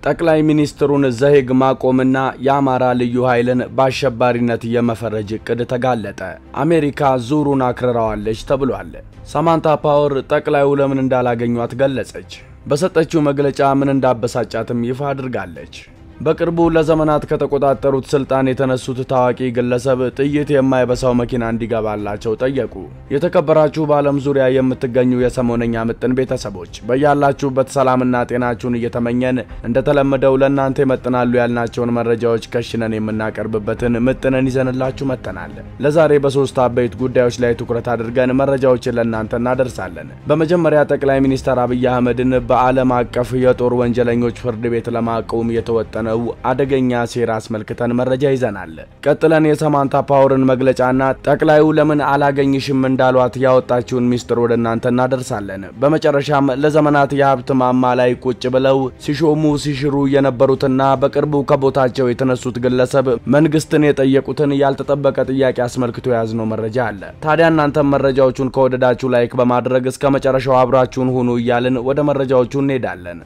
ጠቅላይ ሚኒስትሩን ዘሄግ ማቆምና የአማራ ልዩ ኃይልን በአሸባሪነት የመፈረጅ እቅድ ተጋለጠ። አሜሪካ ዙሩን አክርረዋለች ተብሏል። ሳማንታ ፓወር ጠቅላዩ ለምን እንዳላገኟት ገለጸች። በሰጠችው መግለጫ ምን እንዳበሳጫትም ይፋ አድርጋለች። በቅርቡ ለዘመናት ከተቆጣጠሩት ስልጣን የተነሱት ታዋቂ ግለሰብ ጥይት የማይበሳው መኪና እንዲገባላቸው ጠየቁ። የተከበራችሁ በዓለም ዙሪያ የምትገኙ የሰሞነኛ ምጥን ቤተሰቦች በያላችሁበት ሰላምና ጤናችሁን እየተመኘን እንደተለመደው ለእናንተ ይመጥናሉ ያልናቸውን መረጃዎች ከሽነን የምናቀርብበትን ምጥንን ይዘንላችሁ መጥተናል። ለዛሬ በሶስት አበይት ጉዳዮች ላይ ትኩረት አድርገን መረጃዎችን ለእናንተ እናደርሳለን። በመጀመሪያ ጠቅላይ ሚኒስትር አብይ አህመድን በዓለም አቀፍ የጦር ወንጀለኞች ፍርድ ቤት ለማቆም የተወጠነ ነው አደገኛ ሴራ አስመልክተን መረጃ ይዘናል። ቀጥለን የሳማንታ ፓወርን መግለጫና ጠቅላዩ ለምን አላገኝሽም እንዳሏት ያወጣችውን ሚስጥር ወደ እናንተ እናደርሳለን። በመጨረሻም ለዘመናት የሀብት ማማ ላይ ቁጭ ብለው ሲሾሙ ሲሽሩ የነበሩትና በቅርቡ ከቦታቸው የተነሱት ግለሰብ መንግስትን የጠየቁትን ያልተጠበቀ ጥያቄ አስመልክቶ የያዝነው መረጃ አለ። ታዲያ እናንተም መረጃዎቹን ከወደዳችሁ ላይክ በማድረግ እስከ መጨረሻው አብራችሁን ሁኑ እያልን ወደ መረጃዎቹ እንሄዳለን።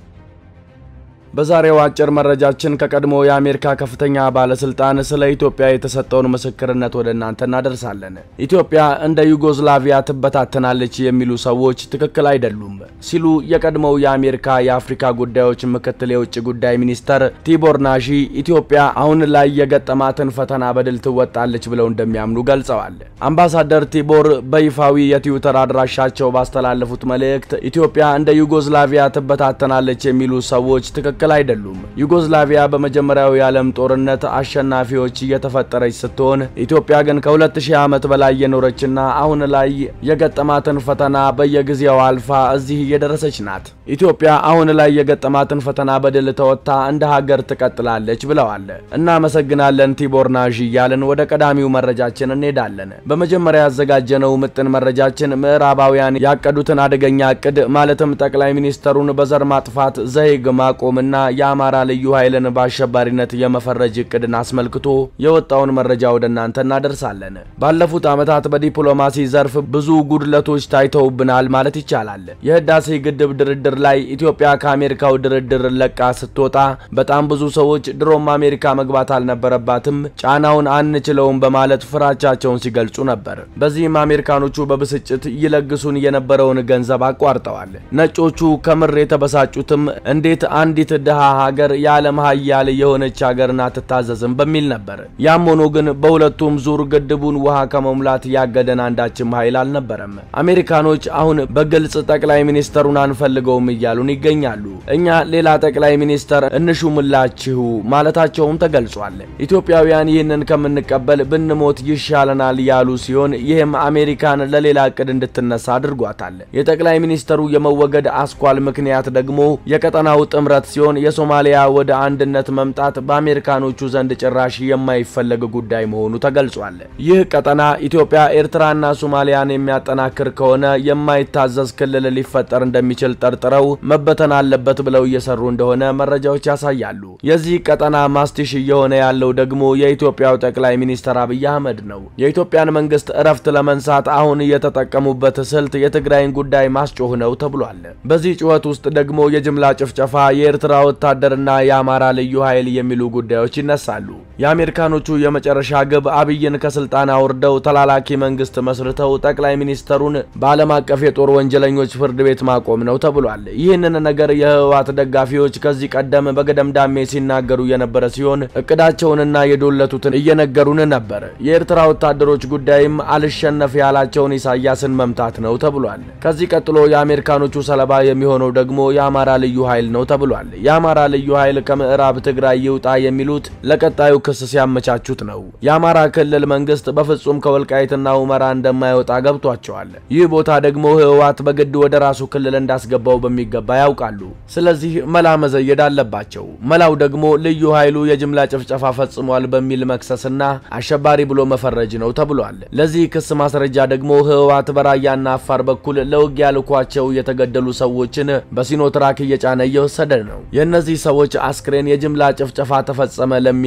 በዛሬው አጭር መረጃችን ከቀድሞ የአሜሪካ ከፍተኛ ባለስልጣን ስለ ኢትዮጵያ የተሰጠውን ምስክርነት ወደ እናንተ እናደርሳለን። ኢትዮጵያ እንደ ዩጎዝላቪያ ትበታተናለች የሚሉ ሰዎች ትክክል አይደሉም ሲሉ የቀድሞው የአሜሪካ የአፍሪካ ጉዳዮች ምክትል የውጭ ጉዳይ ሚኒስተር ቲቦር ናሺ ኢትዮጵያ አሁን ላይ የገጠማትን ፈተና በድል ትወጣለች ብለው እንደሚያምኑ ገልጸዋል። አምባሳደር ቲቦር በይፋዊ የትዊተር አድራሻቸው ባስተላለፉት መልእክት ኢትዮጵያ እንደ ዩጎዝላቪያ ትበታተናለች የሚሉ ሰዎች ትክክል ትክክል አይደሉም። ዩጎዝላቪያ በመጀመሪያው የዓለም ጦርነት አሸናፊዎች እየተፈጠረች ስትሆን ኢትዮጵያ ግን ከ2000 ዓመት በላይ የኖረችና አሁን ላይ የገጠማትን ፈተና በየጊዜው አልፋ እዚህ እየደረሰች ናት። ኢትዮጵያ አሁን ላይ የገጠማትን ፈተና በድል ተወጥታ እንደ ሀገር ትቀጥላለች ብለዋል። እናመሰግናለን ቲቦር ናዥ እያልን ወደ ቀዳሚው መረጃችን እንሄዳለን። በመጀመሪያ ያዘጋጀነው ምጥን መረጃችን ምዕራባውያን ያቀዱትን አደገኛ እቅድ ማለትም ጠቅላይ ሚኒስተሩን በዘር ማጥፋት ዘሄግ ማቆምና ና የአማራ ልዩ ኃይልን በአሸባሪነት የመፈረጅ እቅድን አስመልክቶ የወጣውን መረጃ ወደ እናንተ እናደርሳለን። ባለፉት ዓመታት በዲፕሎማሲ ዘርፍ ብዙ ጉድለቶች ታይተውብናል ማለት ይቻላል። የህዳሴ ግድብ ድርድር ላይ ኢትዮጵያ ከአሜሪካው ድርድር ለቃ ስትወጣ በጣም ብዙ ሰዎች ድሮም አሜሪካ መግባት አልነበረባትም፣ ጫናውን አንችለውም በማለት ፍራቻቸውን ሲገልጹ ነበር። በዚህም አሜሪካኖቹ በብስጭት ይለግሱን የነበረውን ገንዘብ አቋርጠዋል። ነጮቹ ከምር የተበሳጩትም እንዴት አንዲት ድሃ ሀገር የዓለም ሀያል የሆነች ሀገርን አትታዘዝም በሚል ነበር። ያም ሆኖ ግን በሁለቱም ዙር ግድቡን ውሃ ከመሙላት ያገደን አንዳችም ኃይል አልነበረም። አሜሪካኖች አሁን በግልጽ ጠቅላይ ሚኒስተሩን አንፈልገውም እያሉን ይገኛሉ። እኛ ሌላ ጠቅላይ ሚኒስተር እንሹምላችሁ ማለታቸውም ተገልጿል። ኢትዮጵያውያን ይህንን ከምንቀበል ብንሞት ይሻለናል ያሉ ሲሆን ይህም አሜሪካን ለሌላ እቅድ እንድትነሳ አድርጓታል። የጠቅላይ ሚኒስተሩ የመወገድ አስኳል ምክንያት ደግሞ የቀጠናው ጥምረት ሲሆን የሶማሊያ ወደ አንድነት መምጣት በአሜሪካኖቹ ዘንድ ጭራሽ የማይፈለግ ጉዳይ መሆኑ ተገልጿል። ይህ ቀጠና ኢትዮጵያ፣ ኤርትራና ሶማሊያን የሚያጠናክር ከሆነ የማይታዘዝ ክልል ሊፈጠር እንደሚችል ጠርጥረው መበተን አለበት ብለው እየሰሩ እንደሆነ መረጃዎች ያሳያሉ። የዚህ ቀጠና ማስቲሽ እየሆነ ያለው ደግሞ የኢትዮጵያው ጠቅላይ ሚኒስትር አብይ አህመድ ነው። የኢትዮጵያን መንግስት እረፍት ለመንሳት አሁን የተጠቀሙበት ስልት የትግራይን ጉዳይ ማስጮህ ነው ተብሏል። በዚህ ጩኸት ውስጥ ደግሞ የጅምላ ጭፍጨፋ የኤርትራ ወታደርና የአማራ ልዩ ኃይል የሚሉ ጉዳዮች ይነሳሉ። የአሜሪካኖቹ የመጨረሻ ግብ አብይን ከስልጣን አውርደው ተላላኪ መንግስት መስርተው ጠቅላይ ሚኒስተሩን በዓለም አቀፍ የጦር ወንጀለኞች ፍርድ ቤት ማቆም ነው ተብሏል። ይህንን ነገር የህወሓት ደጋፊዎች ከዚህ ቀደም በገደምዳሜ ሲናገሩ የነበረ ሲሆን እቅዳቸውንና የዶለቱትን እየነገሩን ነበር። የኤርትራ ወታደሮች ጉዳይም አልሸነፍ ያላቸውን ኢሳያስን መምታት ነው ተብሏል። ከዚህ ቀጥሎ የአሜሪካኖቹ ሰለባ የሚሆነው ደግሞ የአማራ ልዩ ኃይል ነው ተብሏል። የአማራ ልዩ ኃይል ከምዕራብ ትግራይ ይውጣ የሚሉት ለቀጣዩ ክስ ሲያመቻቹት ነው። የአማራ ክልል መንግስት በፍጹም ከወልቃይትና ሁመራ እንደማይወጣ ገብቷቸዋል። ይህ ቦታ ደግሞ ህወሓት በግድ ወደ ራሱ ክልል እንዳስገባው በሚገባ ያውቃሉ። ስለዚህ መላ መዘየድ አለባቸው። መላው ደግሞ ልዩ ኃይሉ የጅምላ ጭፍጨፋ ፈጽሟል በሚል መክሰስና አሸባሪ ብሎ መፈረጅ ነው ተብሏል። ለዚህ ክስ ማስረጃ ደግሞ ህወሓት በራያና አፋር በኩል ለውጊያ ልኳቸው የተገደሉ ሰዎችን በሲኖትራክ እየጫነ እየወሰደ ነው። የእነዚህ ሰዎች አስክሬን የጅምላ ጭፍጨፋ ተፈጸመ ለሚል ክስ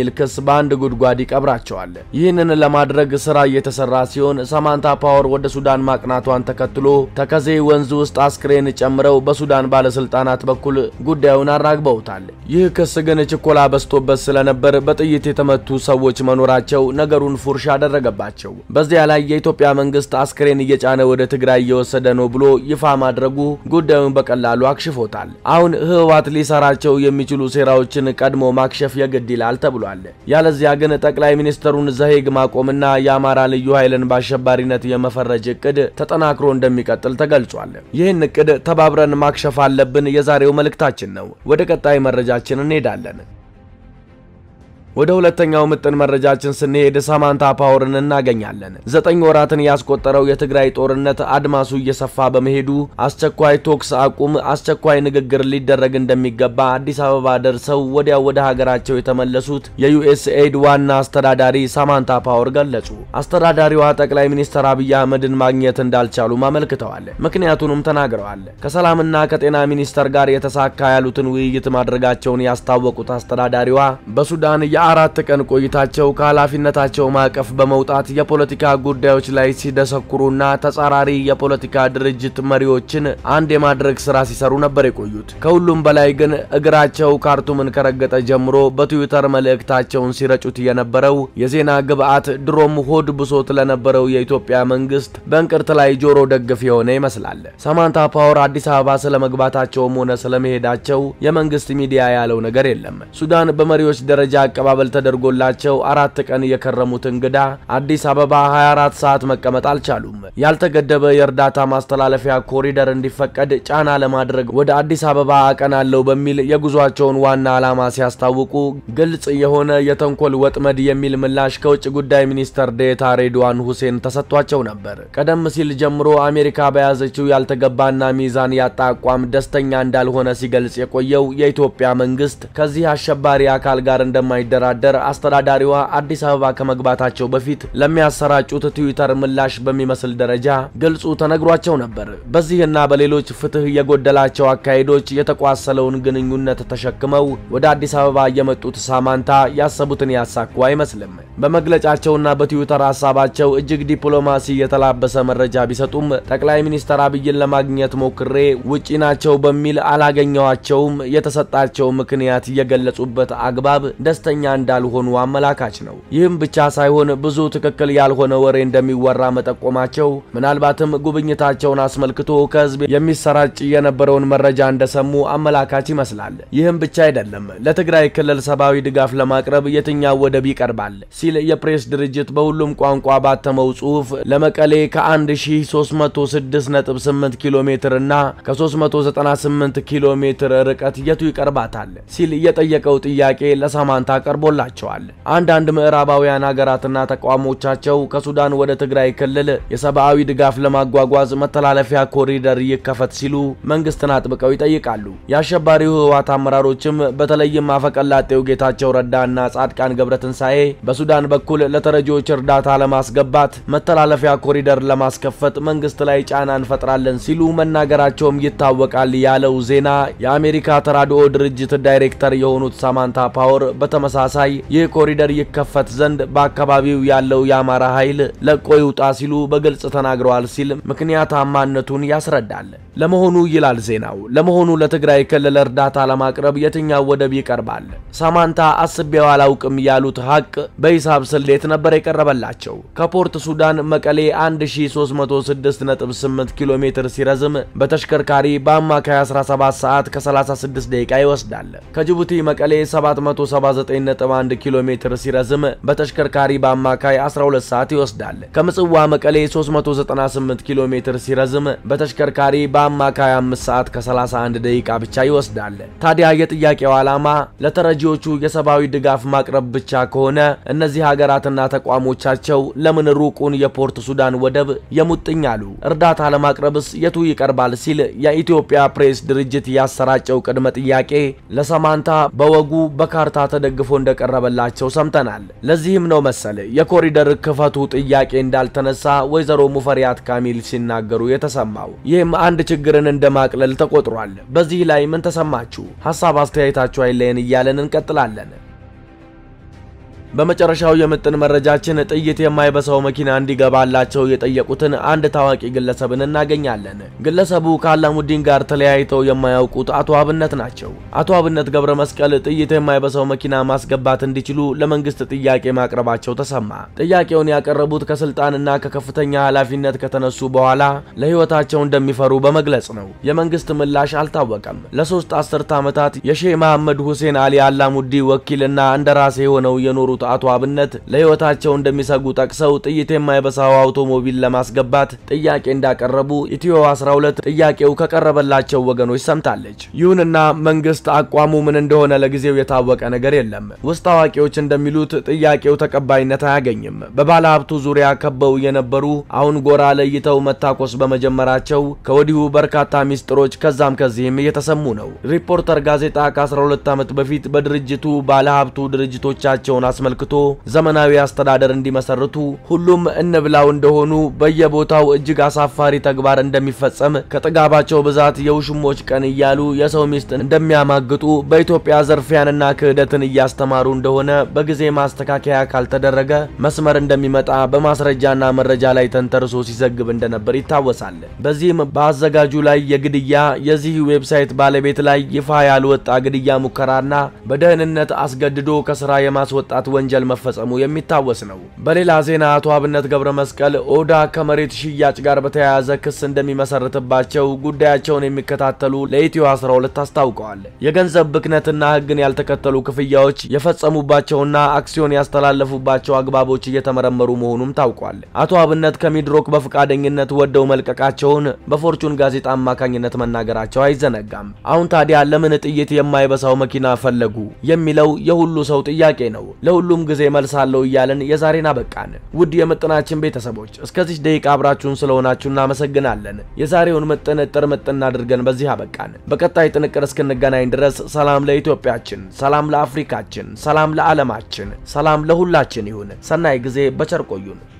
በአንድ ጉድጓድ ይቀብራቸዋል። ይህንን ለማድረግ ስራ እየተሰራ ሲሆን ሳማንታ ፓወር ወደ ሱዳን ማቅናቷን ተከትሎ ተከዜ ወንዝ ውስጥ አስክሬን ጨምረው በሱዳን ባለስልጣናት በኩል ጉዳዩን አራግበውታል። ይህ ክስ ግን ችኮላ በዝቶበት ስለነበር በጥይት የተመቱ ሰዎች መኖራቸው ነገሩን ፉርሽ አደረገባቸው። በዚያ ላይ የኢትዮጵያ መንግስት አስክሬን እየጫነ ወደ ትግራይ እየወሰደ ነው ብሎ ይፋ ማድረጉ ጉዳዩን በቀላሉ አክሽፎታል። አሁን ህወሓት ሊሰራቸው የሚችሉ ሴራዎችን ቀድሞ ማክሸፍ የግድ ይላል ተብሏል። ያለዚያ ግን ጠቅላይ ሚኒስትሩን ዘሄግ ማቆምና የአማራ ልዩ ኃይልን በአሸባሪነት የመፈረጅ እቅድ ተጠናክሮ እንደሚቀጥል ተገልጿል። ይህን እቅድ ተባብረን ማክሸፍ አለብን የዛሬው መልእክታችን ነው። ወደ ቀጣይ መረጃችን እንሄዳለን። ወደ ሁለተኛው ምጥን መረጃችን ስንሄድ ሳማንታ ፓወርን እናገኛለን። ዘጠኝ ወራትን ያስቆጠረው የትግራይ ጦርነት አድማሱ እየሰፋ በመሄዱ አስቸኳይ ቶክስ አቁም፣ አስቸኳይ ንግግር ሊደረግ እንደሚገባ አዲስ አበባ ደርሰው ወዲያው ወደ ሀገራቸው የተመለሱት የዩኤስኤድ ዋና አስተዳዳሪ ሳማንታ ፓወር ገለጹ። አስተዳዳሪዋ ጠቅላይ ሚኒስትር አብይ አህመድን ማግኘት እንዳልቻሉም አመልክተዋል። ምክንያቱንም ተናግረዋል። ከሰላምና ከጤና ሚኒስቴር ጋር የተሳካ ያሉትን ውይይት ማድረጋቸውን ያስታወቁት አስተዳዳሪዋ በሱዳን አራት ቀን ቆይታቸው ከኃላፊነታቸው ማዕቀፍ በመውጣት የፖለቲካ ጉዳዮች ላይ ሲደሰኩሩና ተጻራሪ የፖለቲካ ድርጅት መሪዎችን አንድ የማድረግ ስራ ሲሰሩ ነበር የቆዩት። ከሁሉም በላይ ግን እግራቸው ካርቱምን ከረገጠ ጀምሮ በትዊተር መልእክታቸውን ሲረጩት የነበረው የዜና ግብዓት ድሮም ሆድ ብሶት ለነበረው የኢትዮጵያ መንግስት በእንቅርት ላይ ጆሮ ደግፍ የሆነ ይመስላል። ሳማንታ ፓወር አዲስ አበባ ስለመግባታቸውም ሆነ ስለመሄዳቸው የመንግስት ሚዲያ ያለው ነገር የለም። ሱዳን በመሪዎች ደረጃ አቀባበል ተደርጎላቸው አራት ቀን የከረሙት እንግዳ አዲስ አበባ 24 ሰዓት መቀመጥ አልቻሉም። ያልተገደበ የእርዳታ ማስተላለፊያ ኮሪደር እንዲፈቀድ ጫና ለማድረግ ወደ አዲስ አበባ አቀናለው በሚል የጉዟቸውን ዋና ዓላማ ሲያስታውቁ ግልጽ የሆነ የተንኮል ወጥመድ የሚል ምላሽ ከውጭ ጉዳይ ሚኒስተር ዴታ ሬድዋን ሁሴን ተሰጥቷቸው ነበር። ቀደም ሲል ጀምሮ አሜሪካ በያዘችው ያልተገባና ሚዛን ያጣ አቋም ደስተኛ እንዳልሆነ ሲገልጽ የቆየው የኢትዮጵያ መንግስት ከዚህ አሸባሪ አካል ጋር እንደማይደራ ደር አስተዳዳሪዋ አዲስ አበባ ከመግባታቸው በፊት ለሚያሰራጩት ትዊተር ምላሽ በሚመስል ደረጃ ግልጹ ተነግሯቸው ነበር። በዚህና በሌሎች ፍትህ የጎደላቸው አካሄዶች የተቋሰለውን ግንኙነት ተሸክመው ወደ አዲስ አበባ የመጡት ሳማንታ ያሰቡትን ያሳኩ አይመስልም። በመግለጫቸውና በትዊተር ሀሳባቸው እጅግ ዲፕሎማሲ የተላበሰ መረጃ ቢሰጡም ጠቅላይ ሚኒስትር አብይን ለማግኘት ሞክሬ ውጪ ናቸው በሚል አላገኘዋቸውም። የተሰጣቸው ምክንያት የገለጹበት አግባብ ደስተኛ እንዳልሆኑ አመላካች ነው። ይህም ብቻ ሳይሆን ብዙ ትክክል ያልሆነ ወሬ እንደሚወራ መጠቆማቸው ምናልባትም ጉብኝታቸውን አስመልክቶ ከህዝብ የሚሰራጭ የነበረውን መረጃ እንደሰሙ አመላካች ይመስላል። ይህም ብቻ አይደለም። ለትግራይ ክልል ሰብአዊ ድጋፍ ለማቅረብ የትኛው ወደብ ይቀርባል ሲል የፕሬስ ድርጅት በሁሉም ቋንቋ ባተመው ጽሑፍ ለመቀሌ ከ1306.8 ኪሎ ሜትር እና ከ398 ኪሎ ሜትር ርቀት የቱ ይቀርባታል ሲል የጠየቀው ጥያቄ ለሳማንታ ቀርቦላቸዋል። አንዳንድ ምዕራባውያን ሀገራትና ተቋሞቻቸው ከሱዳን ወደ ትግራይ ክልል የሰብአዊ ድጋፍ ለማጓጓዝ መተላለፊያ ኮሪደር ይከፈት ሲሉ መንግስትን አጥብቀው ይጠይቃሉ። የአሸባሪው ህወሓት አመራሮችም በተለይም አፈቀላጤው ጌታቸው ረዳና ጻድቃን ገብረትንሳኤ በሱዳን በኩል ለተረጂዎች እርዳታ ለማስገባት መተላለፊያ ኮሪደር ለማስከፈት መንግስት ላይ ጫና እንፈጥራለን ሲሉ መናገራቸውም ይታወቃል ያለው ዜና የአሜሪካ ተራድኦ ድርጅት ዳይሬክተር የሆኑት ሳማንታ ፓወር በተመሳሳይ ይህ ኮሪደር ይከፈት ዘንድ በአካባቢው ያለው የአማራ ኃይል ለቆ ይውጣ ሲሉ በግልጽ ተናግረዋል ሲል ምክንያታማነቱን ያስረዳል። ለመሆኑ ይላል ዜናው፣ ለመሆኑ ለትግራይ ክልል እርዳታ ለማቅረብ የትኛው ወደብ ይቀርባል? ሳማንታ አስቤው አላውቅም ያሉት ሀቅ በሂሳብ ስሌት ነበር የቀረበላቸው። ከፖርት ሱዳን መቀሌ 1368 ኪሎ ሜትር ሲረዝም በተሽከርካሪ በአማካይ 17 ሰዓት ከ36 ደቂቃ ይወስዳል። ከጅቡቲ መቀሌ 779.1 ኪሎ ሜትር ሲረዝም በተሽከርካሪ በአማካይ 12 ሰዓት ይወስዳል። ከምጽዋ መቀሌ 398 ኪሎ ሜትር ሲረዝም በተሽከርካሪ በአማካይ 5 ሰዓት ከ31 ደቂቃ ብቻ ይወስዳል። ታዲያ የጥያቄው ዓላማ ለተረጂዎቹ የሰብአዊ ድጋፍ ማቅረብ ብቻ ከሆነ እነዚህ ሀገራትና ተቋሞቻቸው ለምን ሩቁን የፖርት ሱዳን ወደብ የሙጥኝ አሉ? እርዳታ ለማቅረብስ የቱ ይቀርባል? ሲል የኢትዮጵያ ፕሬስ ድርጅት ያሰራጨው ቅድመ ጥያቄ ለሳማንታ በወጉ በካርታ ተደግፎ እንደቀረበላቸው ሰምተናል። ለዚህም ነው መሰል የኮሪደር ክፈቱ ጥያቄ እንዳልተነሳ ወይዘሮ ሙፈሪያት ካሚል ሲናገሩ የተሰማው። ይህም አንድ ችግርን እንደማቅለል ተቆጥሯል። በዚህ ላይ ምን ተሰማችሁ? ሀሳብ አስተያየታችሁ አይለየን እያለን እንቀጥላለን። በመጨረሻው የምጥን መረጃችን ጥይት የማይበሳው መኪና እንዲገባላቸው የጠየቁትን አንድ ታዋቂ ግለሰብን እናገኛለን። ግለሰቡ ከአላሙዲን ጋር ተለያይተው የማያውቁት አቶ አብነት ናቸው። አቶ አብነት ገብረ መስቀል ጥይት የማይበሳው መኪና ማስገባት እንዲችሉ ለመንግስት ጥያቄ ማቅረባቸው ተሰማ። ጥያቄውን ያቀረቡት ከስልጣንና ከከፍተኛ ኃላፊነት ከተነሱ በኋላ ለህይወታቸው እንደሚፈሩ በመግለጽ ነው። የመንግስት ምላሽ አልታወቀም። ለሶስት አስርተ ዓመታት የሼህ መሐመድ ሁሴን አሊ አላሙዲ ወኪልና እንደራሴ ሆነው የኖሩት አቶ አብነት ለህይወታቸው እንደሚሰጉ ጠቅሰው ጥይት የማይበሳው አውቶሞቢል ለማስገባት ጥያቄ እንዳቀረቡ ኢትዮ 12 ጥያቄው ከቀረበላቸው ወገኖች ሰምታለች። ይሁንና መንግስት አቋሙ ምን እንደሆነ ለጊዜው የታወቀ ነገር የለም። ውስጥ አዋቂዎች እንደሚሉት ጥያቄው ተቀባይነት አያገኝም። በባለ ሀብቱ ዙሪያ ከበው የነበሩ አሁን ጎራ ለይተው መታኮስ በመጀመራቸው ከወዲሁ በርካታ ሚስጥሮች ከዛም ከዚህም እየተሰሙ ነው። ሪፖርተር ጋዜጣ ከ12 ዓመት በፊት በድርጅቱ ባለ ሀብቱ ድርጅቶቻቸውን አስመልክቶ ዘመናዊ አስተዳደር እንዲመሰርቱ ሁሉም እንብላው እንደሆኑ በየቦታው እጅግ አሳፋሪ ተግባር እንደሚፈጸም ከጥጋባቸው ብዛት የውሽሞች ቀን እያሉ የሰው ሚስት እንደሚያማግጡ በኢትዮጵያ ዘርፊያንና ክህደትን እያስተማሩ እንደሆነ በጊዜ ማስተካከያ ካልተደረገ መስመር እንደሚመጣ በማስረጃና መረጃ ላይ ተንተርሶ ሲዘግብ እንደነበር ይታወሳል። በዚህም በአዘጋጁ ላይ የግድያ የዚህ ዌብሳይት ባለቤት ላይ ይፋ ያልወጣ ግድያ ሙከራና በደህንነት አስገድዶ ከስራ የማስወጣት ወንጀል መፈጸሙ የሚታወስ ነው። በሌላ ዜና አቶ አብነት ገብረ መስቀል ኦዳ ከመሬት ሽያጭ ጋር በተያያዘ ክስ እንደሚመሰርትባቸው ጉዳያቸውን የሚከታተሉ ለኢትዮ 12 አስታውቀዋል። የገንዘብ ብክነትና ሕግን ያልተከተሉ ክፍያዎች የፈጸሙባቸውና አክሲዮን ያስተላለፉባቸው አግባቦች እየተመረመሩ መሆኑም ታውቋል። አቶ አብነት ከሚድሮክ በፈቃደኝነት ወደው መልቀቃቸውን በፎርቹን ጋዜጣ አማካኝነት መናገራቸው አይዘነጋም። አሁን ታዲያ ለምን ጥይት የማይበሳው መኪና ፈለጉ የሚለው የሁሉ ሰው ጥያቄ ነው። ለሁሉም ጊዜ መልሳለሁ እያልን የዛሬን አበቃን። ውድ የምጥናችን ቤተሰቦች እስከዚህ ደቂቃ አብራችሁን ስለሆናችሁ እናመሰግናለን። የዛሬውን ምጥን እጥር ምጥን አድርገን በዚህ አበቃን። በቀጣይ ጥንቅር እስክንገናኝ ድረስ ሰላም ለኢትዮጵያችን፣ ሰላም ለአፍሪካችን፣ ሰላም ለዓለማችን፣ ሰላም ለሁላችን ይሁን። ሰናይ ጊዜ በቸር ቆዩን።